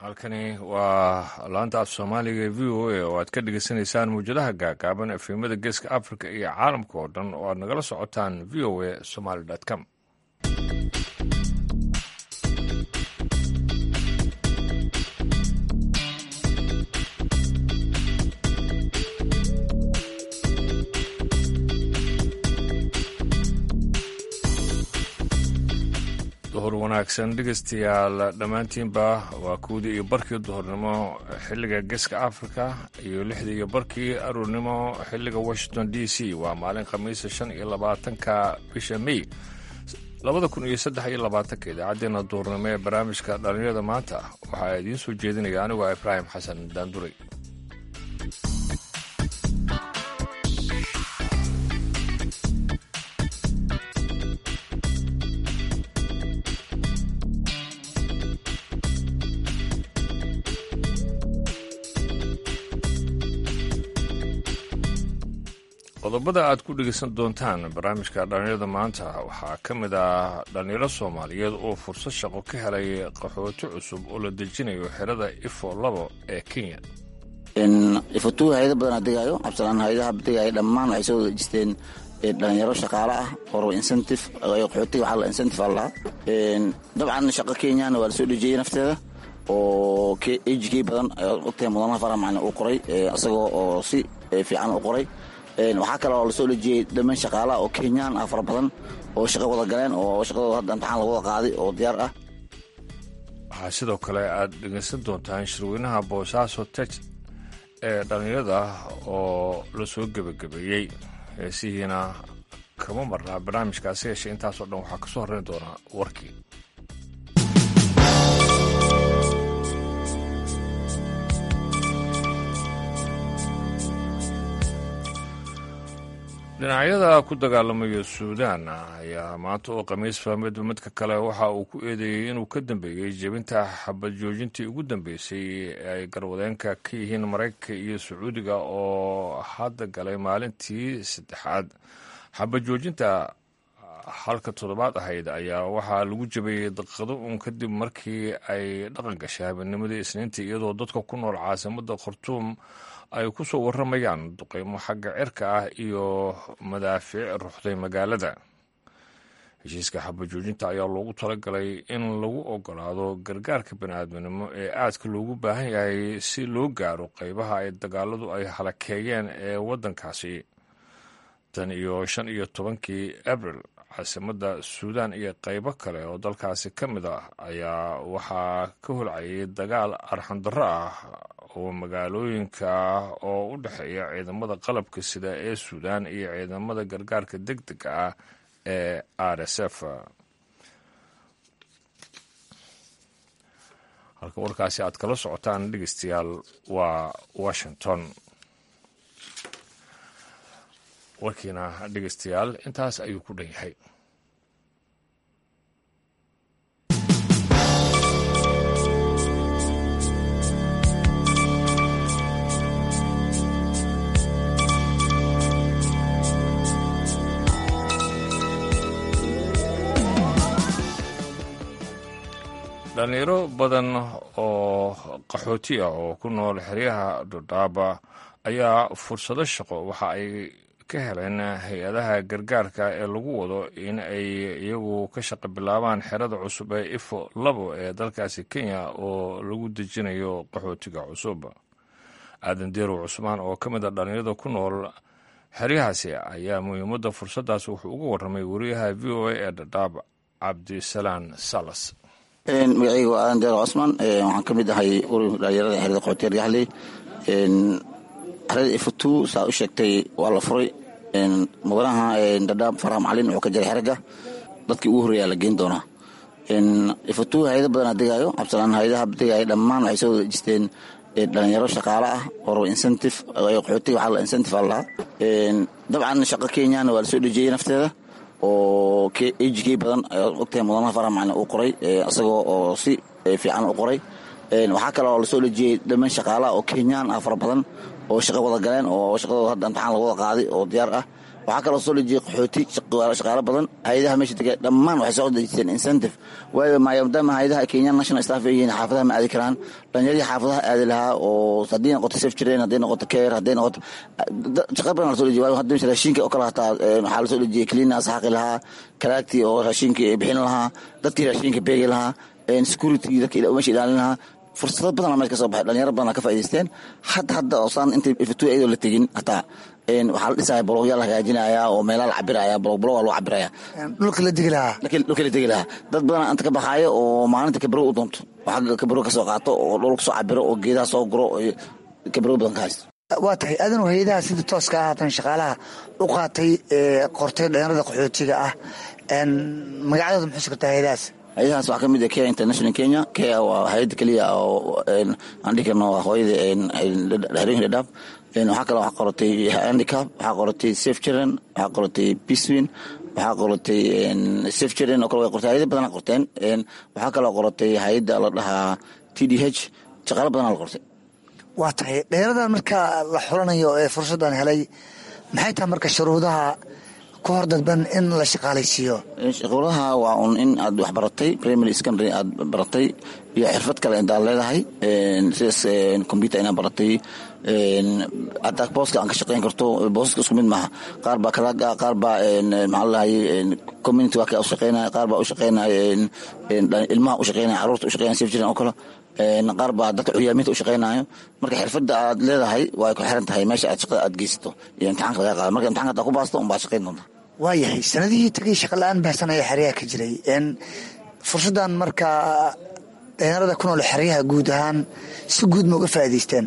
halkani waa laanta af soomaaliga ee v o a oo aad ka dhegeysaneysaan muwjadaha gaagaaban efemada geeska africa iyo caalamka oo dhan oo aad nagala socotaan v o a somaly com duhur wanaagsan dhegeystayaal dhammaantiinba waa kuwdii iyo barkii duhurnimo xilliga geeska africa iyo lixdii iyo barkii aruurnimo xilliga washington d c waa maalin khamiisa shan iyo labaatanka bisha may labada kun iyo saddex iyo labaatanka idaacaddeenna duhurnimo ee barnaamijka dhallinyarada maanta waxaa idiin soo jeedinaya anigu ah ibraahim xasan daanduray qodobada aad ku dhegeysan doontaan barnaamijka dhallinyarada maanta waxaa ka mid ah dhallinyaro soomaaliyeed oo fursad shaqo ka helay qaxooti cusub oo la dejinayo xerada ifo labo ee kenya ifotu hay-ada badan adegaayo cabsalaan hay-adaha degaayo dhammaan waxay soo dejisteen dhalinyaro shaqaale ah oo incentive qaxootiga waxaa la incentive aa lahaa dabcan shaqo kenyana waa la soo dhejiyey nafteeda oo ejk badan ogtahay mudanaha farax macalin uu qoray isagoo oo si fiican u qoray waxaa kale oo lasoo dhejiyey dhammaan shaqaalaha oo kenyaan ah fara badan oo shaqo wada galeen oo shaqadooda hadda imtixaan lagu wada qaaday oo diyaar ah waxaa sidoo kale aad dhegeysan doontaan shirweynaha boosaaso tej ee dhallinyarada oo la soo gebagabeeyey heesihiina kama marnaa barnaamijkaasi yeeshe intaasoo dhan waxaa ka soo horreyn doonaa warkii dhinacyada ku dagaalamaya suudaan ayaa maanta oo khamiis fahmidba midka kale waxa uu ku eedeeyey inuu ka dambeeyey jebinta xabad joojintii ugu dambeysay ee ay garwadeenka ka yihiin maraykanka iyo sacuudiga oo hadda galay maalintii saddexaad xabad joojinta halka toddobaad ahayd ayaa waxaa lagu jabeeyey daqiiqado uun kadib markii ay dhaqan gashay habeennimadii isniintii iyadoo dadka ku nool caasimada khartuum ay ku soo warramayaan duqeymo xagga cirka ah iyo madaafiic ruxday magaalada heshiiska xabajoojinta ayaa loogu talagalay in lagu ogolaado gargaarka baniaadminimo ee aadka loogu baahan yahay si loo gaaro qeybaha ay dagaaladu ay halakeeyeen ee waddankaasi tan iyo shan iyo tobankii abril caasimadda suudaan iyo qeybo kale oo dalkaasi ka mid ah ayaa waxaa ka holcayay dagaal arxandarro ah oo magaalooyinka oo u dhexeeya ciidamada qalabka sida ee suudaan iyo ciidamada gargaarka deg dega ah ee r s f halka warkaasi aad kala socotaan dhegeystayaal waa washington warkiina dhegeystayaal intaas ayuu ku dhan yahay dhalinyaro badan oo qaxooti ah oo ku nool xeryaha dhodhaaba ayaa fursado shaqo waxa ay ka heleen hay-adaha gargaarka ee lagu wado in ay iyagu ka shaqo bilaabaan xerada cusub ee ifo labo ee dalkaasi kenya oo lagu dejinayo qaxootiga cusub aadan deerow cusmaan oo ka mid a dhallinyarada ku nool xeryahaasi ayaa muhiimadda fursaddaas wuxuu uga warramay wariyaha v o a ee dhadhaab cabdisalaan salas magacayga waa aadan deero cosman waxaan ka mid ahay ururka dhalinyarada xerada qaxootiga argaxley xerada ifutu saa u sheegtay waa la furay mudanaha dhadhaab farax macalin wuxuu ka jiray xeragga dadkii ugu horreeyaa la geyn doonaa ifutu hay-ada badan adegaayo cabsalaan hay-adaha degaayo dhammaan waxay soo dejisteen dhalinyaro shaqaale ah oo incentive qaxootiga waxaa la incentive aa lahaa dabcan shaqo kenyana waa la soo dhejiyey nafteeda oo ejk badan ogtahay mudanaha farax macalin uu qoray isagoo oo si fiican u qoray waxaa kale oo lasoo dhejiyey dhammaan shaqaalaha oo kenyaan ah fara badan oo shaqo wada galeen oo shaqadooda hadda imtixaan lagu wada qaaday oo diyaar ah waxaa kaloo soo dhejiyey qaxooti shaqaalo badan hay-adaha meesha dega dhammaan waxay soo dejisteen incentive waayo maadaama hay-adaha kenya national staff ay yihiin xaafadaha ma aadi karaan dhalinyaradii xaafadaha aadi lahaa oo haddii noqoto safe jireen hadday noqoto care hadday noqoto shaqa badan la soo dejiye waayo hadda raashinka oo kale hataa waxaa la soo dejiyey cleanas xaqi lahaa kalaagtii oo raashinka bixin lahaa dadkii raashinka beegi lahaa security dadka meesha ilaalin lahaa fursado badan meesha ka soo baxay dhalinyaro badan ka faa'idaysteen hadda hadda osaan inta ifatu iyadoo la tegin hataa waxaa la dhisaya bologyaa la hagaajinaya oo meelaa la cabiraya bolog bolog waa loo cabiraya dhulka la degi lahaa dhulka la degi lahaa dad badan inta ka baxaayo oo maalinta kabaro u doonto waxaa kabaro ka soo qaato oo dhulka soo cabiro oo geedaha soo guro kabaro badan ka haysto waa tahay adanu hay-adaha sida tooska ah haatan shaqaalaha u qaatay qortay dhalinyarada qaxootiga ah magacadooda muxuu sugtaa hay-adahaas hay-adahaas waxaa ka mid ah kea international kenya kea waa hay-adda keliya oo aan dhihi karno waa hooyada harooyin dhadhaab waxaa kale waxaa qoratay handicap waxaa qoratay safe children waxaa qoratay peacewin waxaa qoratay safe children oo kale way qortay hay-ada badan qorteen waxaa kaloo qoratay hay-adda la dhahaa t d h shaqaalo badan la qortay waa tahay dhalinyaradan marka la xulanayo ee fursaddan helay maxay tahay marka shuruudaha ku hor dadban in la shaqaalaysiiyo shuruudaha waa un in aad wax baratay primary secondary aad baratay iyo xirfad kale intaad leedahay sidaas computer inaad baratay hataa booska aan ka shaqeyn karto boosaska isku mid maaha qaar baa kalaaga qaar baa maxaa ladahay community waa ka u shaqeynaya qaar baa u shaqeynaya ilmaha u shaqeynaya caruurta u shaqeynaya saf jiran oo kale qaar baa dadka curyaaminta u shaqeynayo marka xirfadda aad leedahay waa ku xiran tahay meesha aad shaqada aad geysato iyo imtixaanka laga qaado marka imtixanka hadaa ku baasto unbaad shaqeyn doonta waayahay sanadihii tagay shaqa la-aan baahsan ayaa xeryaha ka jiray fursaddan markaa dhalinyarada ku nool xeryaha guud ahaan si guud ma uga faa'idaysteen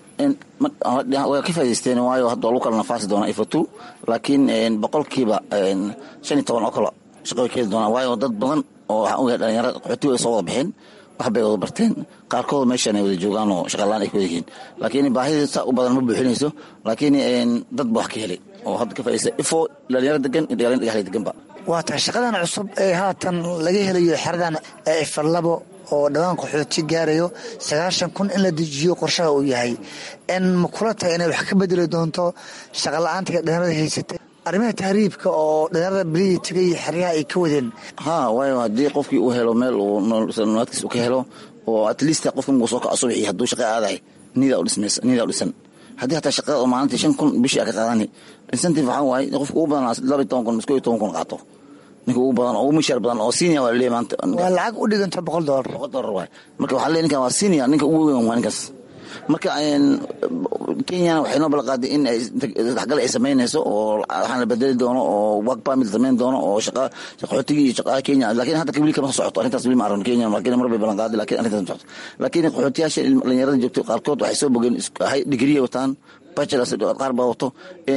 way ka faa'idaysteen waayo hadda waa lagu kala nafaasi doonaa ifatu laakiin boqolkiiba shan iyo toban oo kale shaqa way keeni doonaa waayo dad badan oo waxaan ogahay dhalinyarada qaxooti way soo wada bixeen wax bay wada barteen qaarkood meeshan ay wada joogaan oo shaqalaan ay ku wada yihiin laakiin baahida saa u badan ma buuxinayso laakiin dad ba wax ka helay oo hadda ka faaidaysta ifo dhalinyaro degan iyo dhalinyaro dhagaxlay deganba waa tahay shaqadan cusub ee haatan laga helayo xeradan ee ifalabo oo dhawaan qaxooti gaarayo sagaashan kun in la dejiyo qorshaha uu yahay n ma kula tahay inay wax ka bedeli doonto shaqa la-aanta dhalinyarada haysatay arrimaha tahriibka oo dhalinyarada belihii tegay xeryaha ay ka wadeen ha waayo haddii qofkii uu helo meel uu noloadkiis uu ka helo oo at least qofka markuu soo kaco subaxii hadduu shaqa aadahay nidaa u dhismaysa nidaa u dhisan haddii hataa shaqada oo maalintii shan kun bishii a ka qaadani incentive waxaa waaye qofka ugu badan laba iyo toban kun misko iyo toban kun qaato ninka ugu badan oo ugu mishaar badan oo senior waa laleeyahay maanta waa lacag u dhiganta boqol dollar boqol dollar waay marka waxaa leeyahay ninkan waa senior ninka ugu weyn waa ninkaas marka kenyana waxay noo balaqaaday in ay daxgal ay samaynayso oo waxaan la bedeli doono oo work permit samayn doono oo shaqa qaxootigii iyo shaqaha kenya laakiin hadda weli kama socoto arrintaas weli ma aragno kenya laakiin mar bay ballanqaaday laakiin arrintaas ma socoto laakiin qaxootiyaasha dhalinyarada joogto qaarkood waxay soo bogeen digriya wataan bachelors qaar baa wato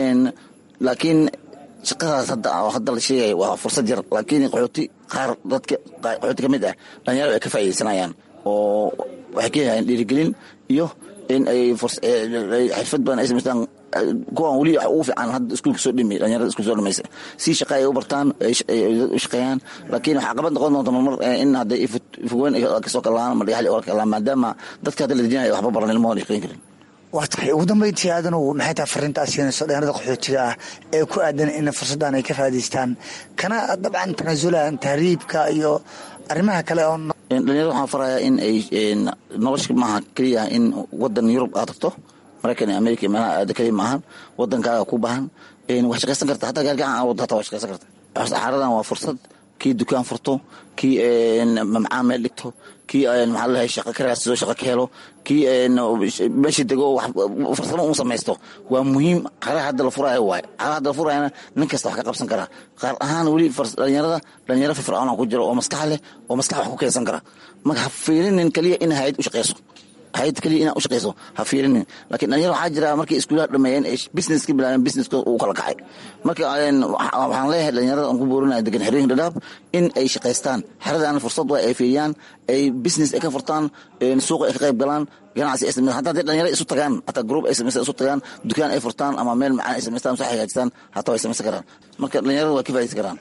laakiin shaqadaas hadda hadda la sheegaya waa fursad yar laakiin qaxooti qaar dadka qaxooti ka mid ah dhalinyarada ay ka faa'iidaysanayaan oo waxay ka yahayn dhiirigelin iyo in ay xirfad badan ay samaystaan kuwan weli wax ugu fiican hadda iskuulka soo dhimay dhalinyarada iskuulka soo dhimaysa si shaqa ay u bartaan u shaqeeyaan laakiin waxaa qabad noqon doonta marmar in hadday ifogweyn kasoo kalaan ma dhagaxli oga kalaan maadaama dadka hadda la dejinaya waxba baran ilmahood ay shaqeyn karin waa tahay ugu dambeyntii aadanow maxay tahay fariinta aad siinayso dhalinyarada qaxootiga ah ee ku aadan in fursaddan ay ka faa'idaystaan kana dabcan tanaasulaan tahriibka iyo arrimaha kale oo dhalinyarada waxaan farayaa in ay nolosha maaha keliya in wadan yurub aad tagto maraykan iyo america meelaha aada keliya maahan wadankaaga ku baahan wax shaqaysan karta hataa gaargacan aa wado hataa waa shaqaysan karta xaaradan waa fursad kii dukaan furto kii mamcaan meel dhigto kii maxaa ladahay shaqo ka raadsado shaqo ka helo kii meesha dego farsamo u samaysto waa muhiim xaraha hadda la furaayo waaye xaraha hadda la furaayana nin kasta wax ka qabsan karaa qaar ahaan weli dhalinyarada dhalinyaro firfircoona ku jiro oo maskax leh oo maskax wax ku keensan kara marka ha fiirinin keliya in hayad u shaqeyso hayad keliya inaad u shaqeyso ha fiirinin laakiin dhalinyaro waxaa jira markay iskuulaha dhameeyeen ee business ka bilaabeen businesskooda uu kala kacay marka waxaan leeyahay dhalinyarada aan ku boorinaya degan xerooyin dhadhaab in ay shaqaystaan xeradaana fursad waa ay fiiriyaan ay business ay ka furtaan suuqa ay ka qayb galaan ganacsi ay sameystaan hataa hadday dhalinyaro isu tagaan hataa group ay samaystaan isu tagaan dukaan ay furtaan ama meel macaan ay samaystaan soo hagaajistaan hataa way samaysan karaan marka dhalinyarada waa ka faa'idaysan karaan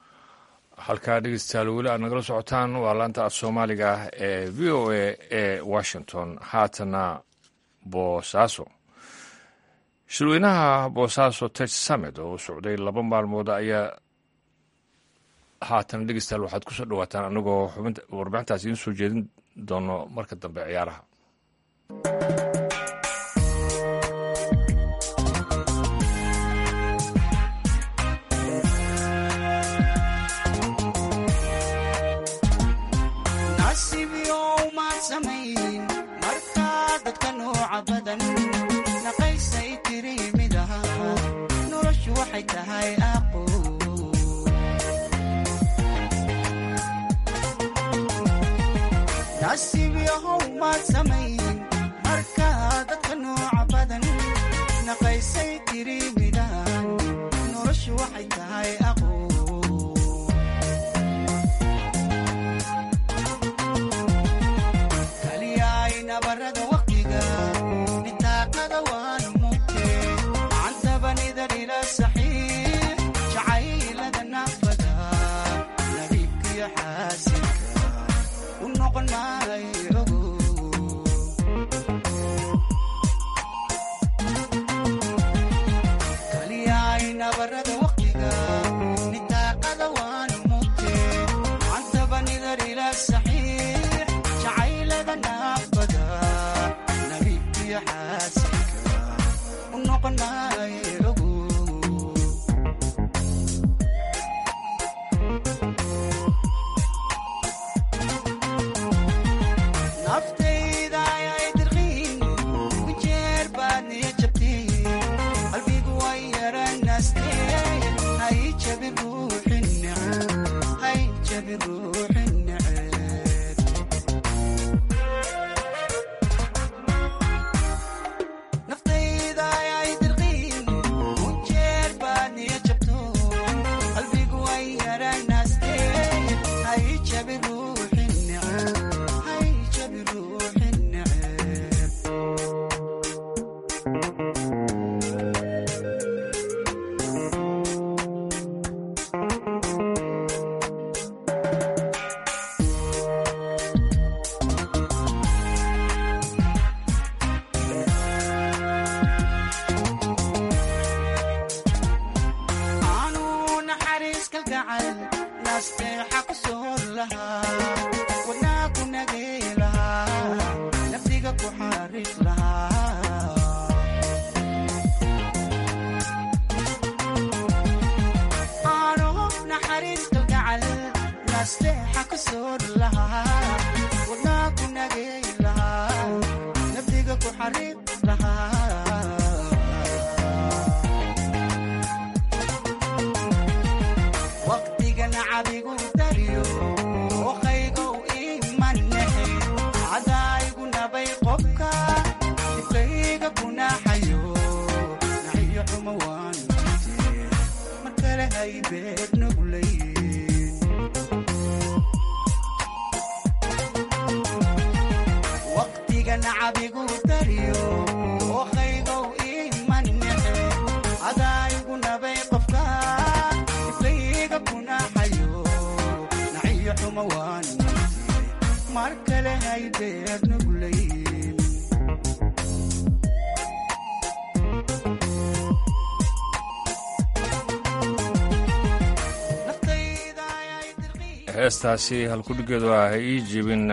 halkaa dhegeystayaal weli aad nagala socotaan waa laanta af soomaaliga ee v o a ee washington haatana boosaaso shirweynaha boosaaso tej summit oo socday laba maalmood ayaa haatan dhegeystayaal waxaad kusoo dhawaataan anagoo xubinta warbixintaas idiin soo jeedin doono marka dambe ciyaaraha heestaasi halkudhigeedu ah ha ii jibin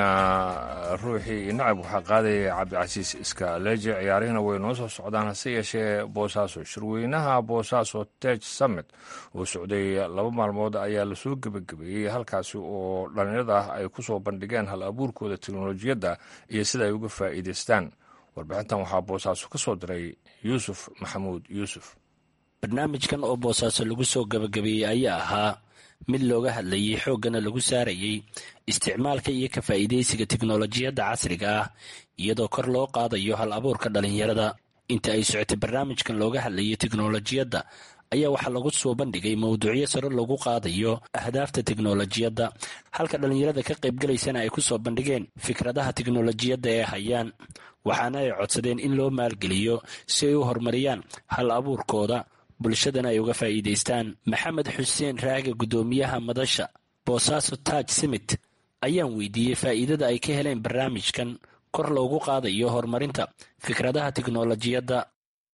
ruuxii nacab waxaa qaadaya cabdicasiis iska leeje ciyaarihina way noo soo socdaan hase yeeshee boosaaso shirweynaha boosaaso tej summit oo socday laba maalmood ayaa lasoo gebagabeeyey halkaasi oo dhallinyarada ah ay ku soo bandhigeen hal abuurkooda teknolojiyadda iyo sida ay uga faa'iidaystaan warbixintan waxaa boosaaso ka soo diray yuusuf maxamuud yuusuf barnaamijkan oo boosaaso lagu soo gebagabeeyey ayaa ahaa mid looga hadlayay xooggana lagu saarayay isticmaalka iyo ka faa'iidaysiga teknolojiyadda casriga ah iyadoo kor loo qaadayo hal abuurka dhallinyarada inta ay socotay barnaamijkan looga hadlayay teknolojiyadda ayaa waxaa lagu soo bandhigay mowduucyo sare lagu qaadayo ahdaafta teknolojiyadda halka dhallinyarada ka qaybgalaysana ay ku soo bandhigeen fikradaha teknolojiyadda ee hayaan waxaana ay codsadeen in loo maalgeliyo si ay u horumariyaan hal abuurkooda bulshadana ay uga faa'iidaystaan maxamed xuseen raage guddoomiyaha madasha boosaaso taaj simit ayaan weydiiyey faa'iidada ay ka heleen barnaamijkan kor loogu qaadayo horumarinta fikradaha teknolojiyadda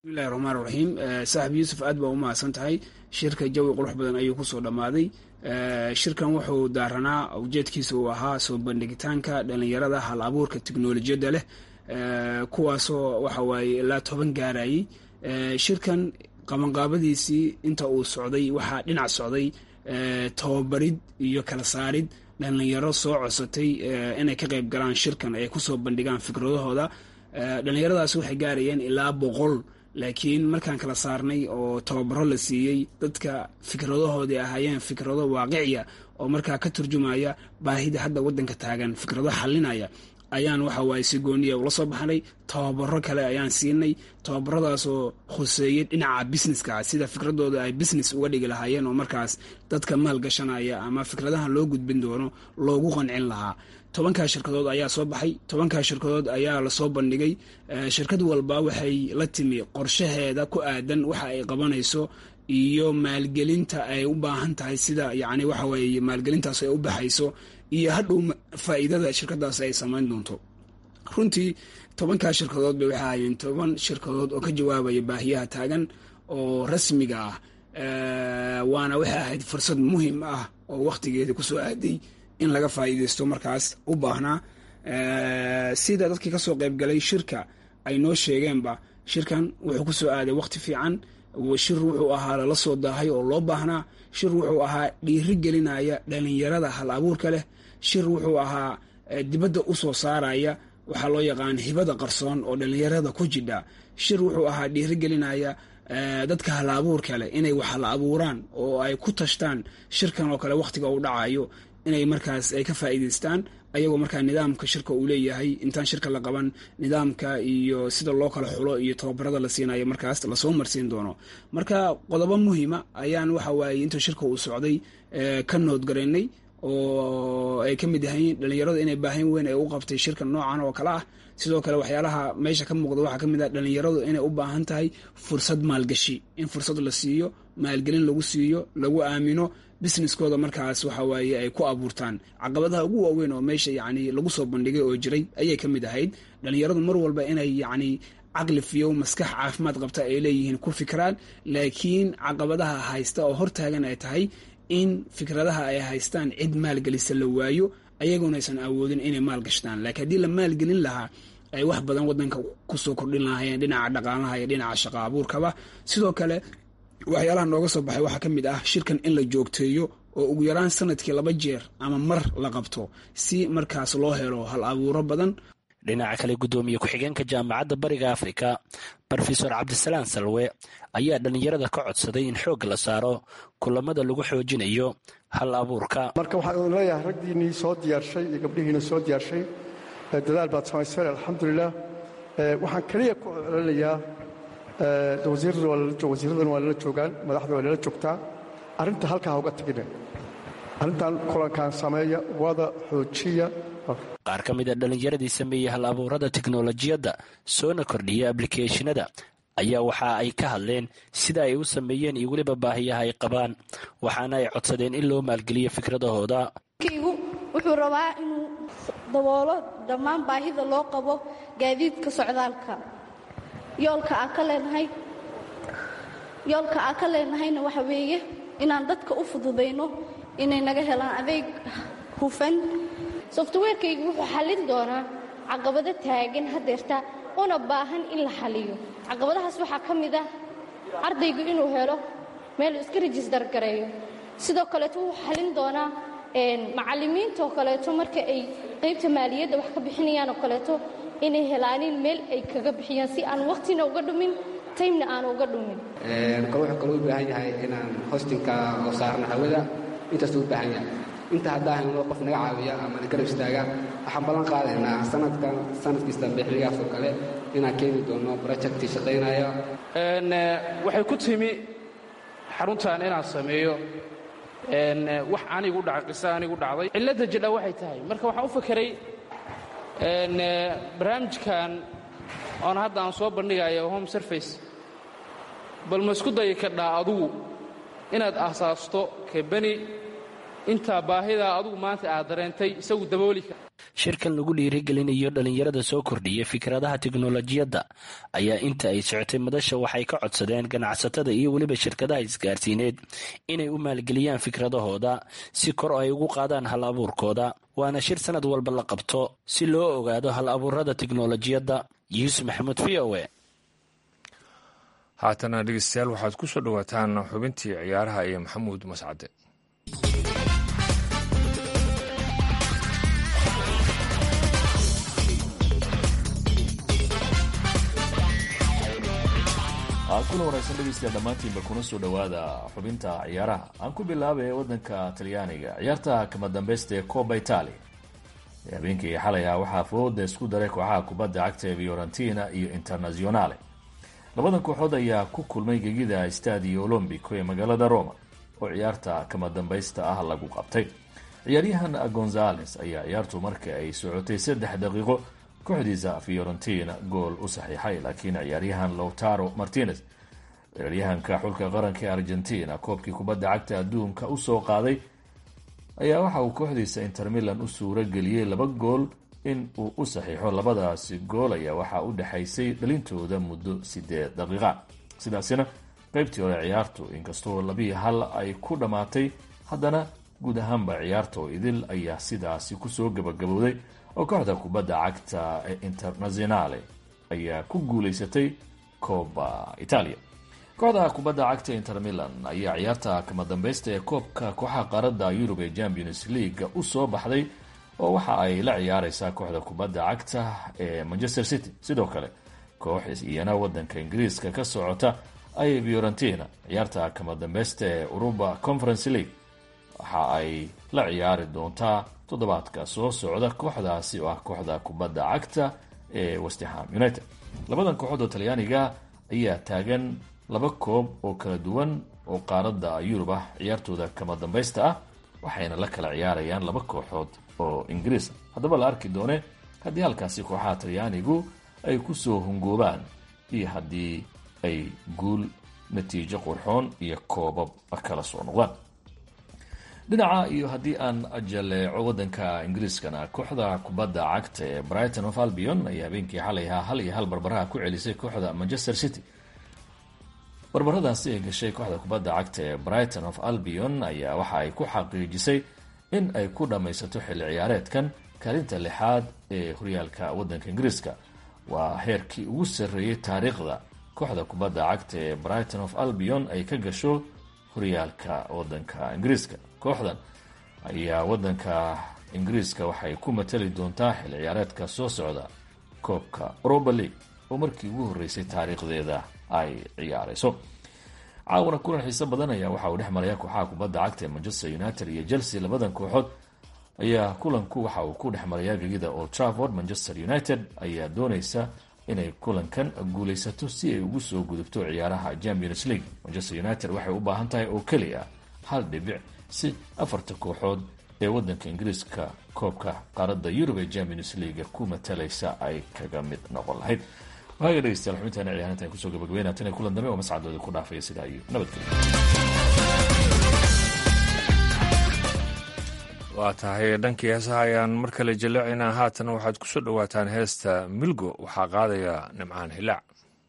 bismillahi raxmaan raxiim saaxib yuusuf aad baa u mahadsan tahay shirka jawi qurux badan ayuu kusoo dhammaaday shirkan wuxuu daaranaa ujeedkiisa uu ahaa soo bandhigitaanka dhalinyarada hal abuurka tiknolojiyadda leh kuwaasoo waxa waaye ilaa toban gaarayay shirkan qabanqaabadiisii inta uu socday waxaa dhinac socday tababarid iyo kala saarid dhalinyaro soo codsatay inay ka qayb galaan shirkan ay kusoo bandhigaan fikradahooda dhalinyaradaas waxay gaarayeen ilaa boqol laakiin markaan kala saarnay oo tababaro la siiyey dadka fikradahoodii ahaayeen fikrado waaqiciya oo markaa ka turjumaya baahida hadda wadanka taagan fikrado xalinaya ayaan waxa waaye si gooniya ula soo baxnay tababaro kale ayaan siinay tababaradaasoo khuseeyey dhinaca businesska sida fikradooda ay business uga dhigi lahaayeen oo markaas dadka maalgashanaya ama fikradahan loo gudbin doono loogu qancin lahaa tobankaa shirkadood ayaa soo baxay tobankaa shirkadood ayaa lasoo bandhigay shirkad walba waxay la timi qorshaheeda ku aadan waxa ay qabanayso iyo maalgelinta ay u baahan tahay sida yacni waxa weeye maalgelintaas ay u baxayso iyo hadhow faa'iidada shirkadaas ay samayn doonto runtii tobankaa shirkadood bay waxay ahaayeen toban shirkadood oo ka jawaabaya baahiyaha taagan oo rasmiga ah waana waxay ahayd fursad muhiim ah oo wakhtigeeda kusoo aaday in laga faa'iidaysto markaas u baahnaa sida dadkii kasoo qaybgalay shirka ay noo sheegeenba shirkan wuxuu kusoo aaday wakhti fiican shir wuxuu ahaa lala soo daahay oo loo baahnaa shir wuxuu ahaa dhiiri gelinaya dhalinyarada hal abuurka leh shir wuxuu ahaa dibadda u soo saaraya waxaa loo yaqaan hibada qarsoon oo dhalinyarada ku jidha shir wuxuu ahaa dhiiri gelinaya dadka hal abuurka leh inay wax la abuuraan oo ay ku tashtaan shirkan oo kale wakhtiga uu dhacayo inay markaas ay ka faa'iidaystaan ayagoo markaa nidaamka shirka uu leeyahay intaan shirka la qaban nidaamka iyo sida loo kala xulo iyo tababarada la siinayo markaas lasoo marsiin doono marka qodobo muhiima ayaan waxa waaye inta shirka uu socday ka noodgaraynay oo ay ka mid yahayn dhalinyaradu inay baahin weyn ay u qabtay shirka noocan oo kale ah sidoo kale waxyaalaha meesha ka muuqda waxaa ka mid ah dhalinyaradu inay u baahan tahay fursad maalgashi in fursad la siiyo maalgelin lagu siiyo lagu aamino businesskooda markaas waxa waaye ay ku abuurtaan caqabadaha ugu waaweyn oo meesha yacni lagu soo bandhigay oo jiray ayay ka mid ahayd dhalinyaradu mar walba inay yacni caqli fiyow maskax caafimaad qabta ay leeyihiin ku fikiraan laakiin caqabadaha haysta oo hortaagan ay tahay in fikradaha ay haystaan cid maalgelisa la waayo ayagoona aysan awoodin inay maalgashtaan laakiin haddii la maalgelin lahaa ay wax badan wadanka kusoo kordhin lahaayeen dhinaca dhaqaalaha iyo dhinaca shaqa abuurkaba sidoo kale waxyaalaha nooga soo baxay waxaa ka mid ah shirkan in la joogteeyo oo ugu yaraan sanadkii laba jeer ama mar la qabto si markaas loo helo hal abuuro badan dhinaca kale guddoomiye ku-xigeenka jaamacadda bariga afrika rofesor cabdisalaan salwe ayaa dhallinyarada ka codsaday in xoogga la saaro kulamada lagu xoojinayo hal abuurka marka waxaan idin leeyahay ragdiinnii soo diyaarshay iyo gabdhihiina soo diyaarshay dadaal baad samayseen alxamdulilah waxaan keliya ku celinayaa wasiiradan waa lala joogaan madaxda waa lala joogtaa arrinta halkaa ha uga tegina arrintan kulankan sameeya wada xoojiya qaar ka mid a dhallinyaradii sameeyey hal abuurada teknolojiyadda soona kordhiya ablikeeshinada ayaa waxa ay ka hadleen sida ay u sameeyeen iyo weliba baahiyaha ay qabaan waxaana ay codsadeen in loo maalgeliyo fikradahooda kaygu wuxuu rabaa inuu daboolo dhammaan baahida loo qabo gaadiidka socdaalka yoolka aan ka leenahay yoolka aan ka leenahayna waxa weeye inaan dadka u fududayno inay naga helaan adeeg hufan softwarekaygu wuxuu xallin doonaa caqabado taagan hadeerta una baahan in la xaliyo caqabadahaas waxaa ka mid ah ardaygu inuu helo meel iska rejistar gareeyo sidoo kaleeto wuxuu xallin doonaa macallimiintaoo kaleeto marka ay qaybta maaliyadda wax ka bixinayaan oo kaleeto inay helaanin meel ay kaga bixiyaan si aan wakhtina uga dhumin taymna aan uga dhumin kale wuxuu kaloo u baahan yahay inaan hostinka oo saarno hawada intaasuu u baahan yahay inta haddaan helno qof naga caawiya ama na garab istaaga waxaan ballan qaadaynaa sanadkan sanadkiis dambe xilligaas oo kale inaan keeni doono projecti shaqaynaya waxay ku timi xaruntan inaan sameeyo wax anigu dhacay qiso anigu dhacday cilladda jidha waxay tahay marka waxaan u fakeray barnaamijkan oon hadda aan soo bandhigayo home surface bal ma isku dayi kadhaa adugu inaad asaasto kabani intaa baahidaa adugu maanta aad dareentay isagu dabooli kara shirkan lagu dhiirigelinayo dhalinyarada soo kordhiya fikradaha tiknolojiyadda ayaa inta ay socotay madasha waxay ka codsadeen ganacsatada iyo weliba shirkadaha isgaarsiineed inay u maalgeliyaan fikradahooda si kor ay ugu qaadaan hal abuurkooda waana shir sanad walba la qabto si loo ogaado hal abuurada tiknolojiyadda yuusuf maxamuud v o e haatana dhegeystayaal waxaad ku soo dhowaataan xubintii ciyaaraha iyo maxamuud mascade kuna wanaagsan dhegeystayaal dhammaantiinba kuna soo dhowaada xubinta ciyaaraha aan ku bilaabay waddanka talyaaniga ciyaarta kama dambeysta ee coba italia habeenkii xalay ah waxaa fooda isku daray kooxaha kubadda cagta ee fiorentina iyo internazionale labadan kooxood ayaa ku kulmay gegida stadio olombico ee magaalada roma oo ciyaarta kama dambaysta ah lagu qabtay ciyaaryahan gonzales ayaa ciyaartu marka ay socotay saddex daqiiqo kooxdiisa fiorentina gool u saxiixay laakiin ciyaaryahan lowtaro martinez ciyaaryahanka xulka qaranka ee argentina koobkii kubadda cagta adduunka usoo qaaday ayaa waxa uu kooxdiisa inter milan u suuro geliyey laba gool in uu u saxiixo labadaasi gool ayaa waxaa u dhexaysay dhalintooda muddo sideed daqiiqa sidaasina qeybtii hore ciyaartu inkastoo labii hal ay ku dhammaatay haddana guud ahaanba ciyaarta oo idil ayaa sidaasi kusoo gabagabowday oo kooxda kubadda cagta ee internazionale ayaa ku guuleysatay kooba italia kooxda kubadda cagta inter milan ayaa ciyaarta kama dambeysta ee koobka kooxaha qaaradda yurub ee champions league usoo baxday oo waxa ay la ciyaareysaa kooxda kubadda cagta ee manchester city sidoo kale koox iyana wadanka ingiriiska ka socota ay fiorentina ciyaarta kama dambeysta ee uruba conference league waxa ay la ciyaari doontaa toddobaadka soo socda kooxdaasi oo ah kooxda kubadda cagta ee westerham united labadan kooxood oo talyaaniga ayaa taagan laba koob oo kala duwan oo qaaradda yurub ah ciyaartooda kama dambeysta ah waxayna la kala ciyaarayaan laba kooxood oo ingiriis haddaba la arki doone haddii halkaasi kooxaha talyaanigu ay kusoo hungoobaan iyo haddii ay guul natiijo qurxoon iyo koobab kala soo noqdaan dhinaca iyo haddii aan jaleeco wadanka ingiriiskana kooxda kubadda cagta ee brighton of albion ayaa habeenkii xalay ahaa hal iyo hal barbaraha ku celisay kooxda manchester city barbaradaasi ay gashay kooxda kubadda cagta ee brighton of albion ayaa waxa ay ku xaqiijisay in ay ku dhammaysato xilli ciyaareedkan kaalinta lixaad ee horyaalka wadanka ingiriiska waa heerkii ugu sarreeyey taariikhda kooxda kubadda cagta ee brighton of albion ay ka gasho horyaalka wadanka ingiriiska kooxdan ayaa wadanka ingiriiska waxay ku matali doontaa xilli ciyaareedka soo socda koobka europa league oo markii ugu horreysay taariikhdeeda ay ciyaareyso caawana kulan xiiso badan ayaa waxa uu dhex maraya kooxaha kubadda cagta ee manchester united iyo chelsea labadan kooxood ayaa kulanku waxa uu ku dhex marayaa gegida old trafford manchester united ayaa dooneysa inay kulankan guuleysato si ay ugu soo gudubto ciyaaraha champions league manchester united waxay u baahan tahay oo keliya hal dhibic si afarta kooxood ee wadanka ingiriiska koobka qaaradda yurub ee champions league ku matalaysa ay kaga mid noqon lahayd waaga dhegeystayaal xubintaana ciyaarintan kusoo gabagabeynaa tan kulan dambe oo mascadooda ku dhaafaya sidaa iyo nabadgelyo waa tahay dhankii heesaha ayaan mar kale jaleecaynaa haatan waxaad ku soo dhowaataan heesta milgo waxaa qaadaya nimcaan hilaac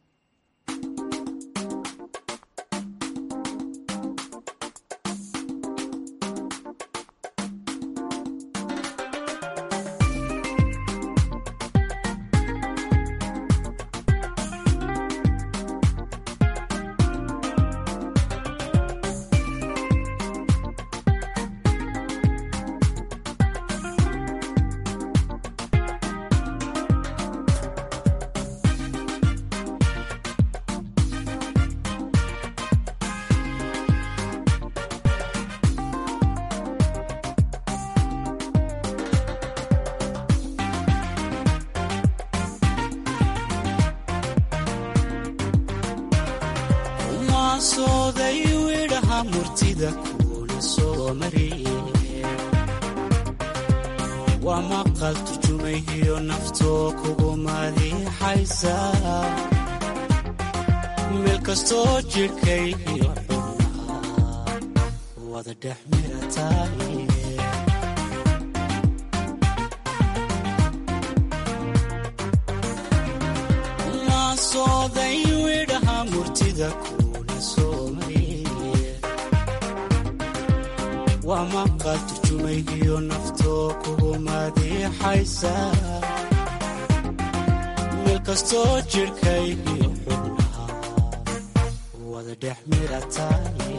waa maqal turjumayhiyo naftoo kugu madiixaysa meel kastoo jidhkayhiyo xubnaa wada dhex mirataaye dunida kuna soo mariye waa maqal turjumaygiyo naftoo kugu madiixaysa meel kastoo jidhkaygiyo xubnaha wada dhex mirataaye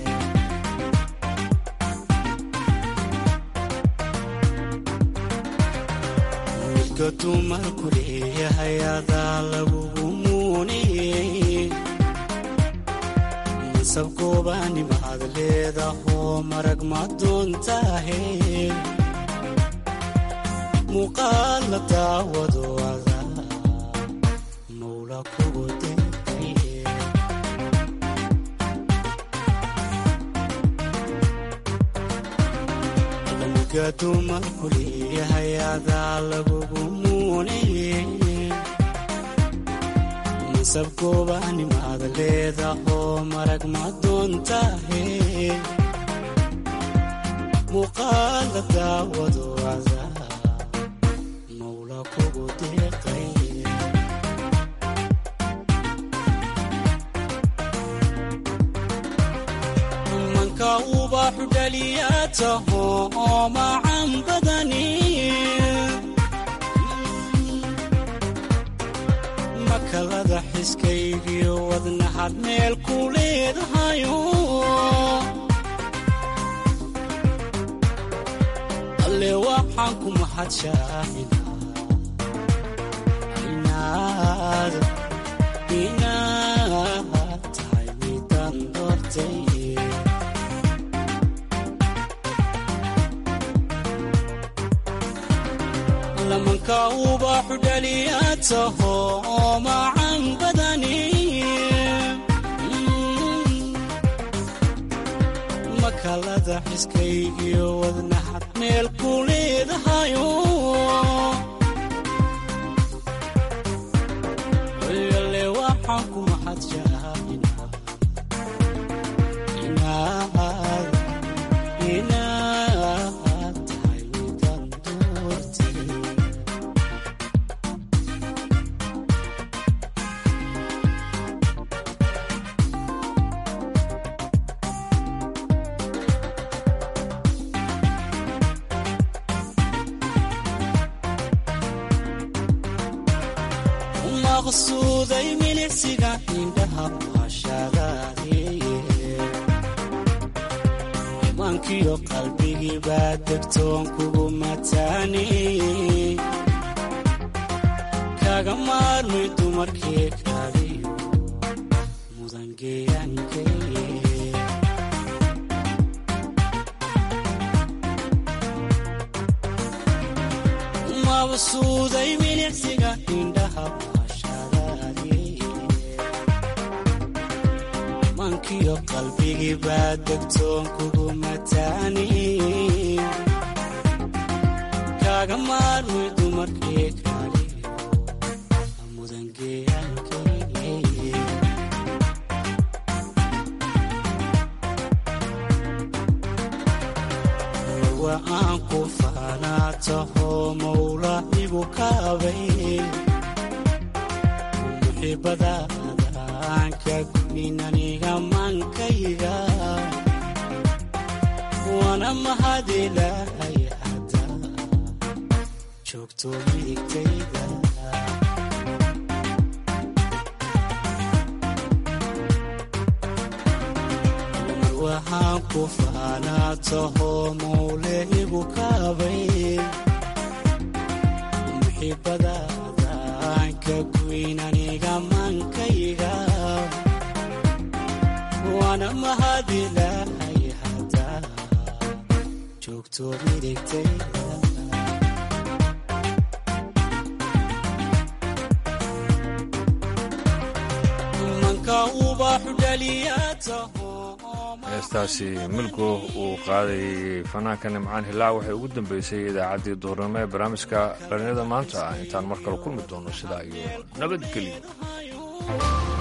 midka dumarku leeyahay adaa lagugu muuniyey masab goobaanimaad leedahoo marag ma doontaahe muuqaal la daawado ada mawla kugu deeqaye midka dumarku leeyahay adaa lagugu muuniyey masab goobaanimaad leedahoo marag ma doontaahe muuqaal la daawado ada mawla kugu deeqaye manka ubaxu dhaliyaa taho oo macan badani makalada xiskaygiyo wadnahad meel ku leedahayo alle waxaan ku mahadshaaina inaad inaad tahay midaan doortay lamanka ubaxu dhaliyaa taho oo macan badani makalada xiskaygiyo wadnahad meel ku leedahayo ale waxaan ku mahadshaaina inaad inaad tahay midaan doortay maqsuuday milicsiga indhaha maashadaadiye imaankiyo qalbigii baa degtoon kugu mataani kaga maarmay dumarkii kaaliyo mudangeyankeye mabsuuday milicsiga indhaha maashadaadiye mankiyo qalbigii baa degtoon kugu mataani kaga maarmay dumarkii kaaliyo mudangeyankeye wa aan ku faanaa taho mawla igu kaabay muxibadaada aan ka gumin aniga maankayga waana mahadilahay hadda joogto midigtayda mar waxaan ku faanaa taho mawle igu kaabay muxibadaada aan ka guyn aniga maankayga waana mahadilahay hadda joogto midigtayda manka ubaxu dhaliyaa taho heestaasi milgo uu qaadayay fanaanka nimcaan hilaac waxay ugu dambeysay idaacaddii duurnimo ee barnaamijka dhallinyada maanta ah intaan mar kale kulmi doono sidaa iyo nabadgelyo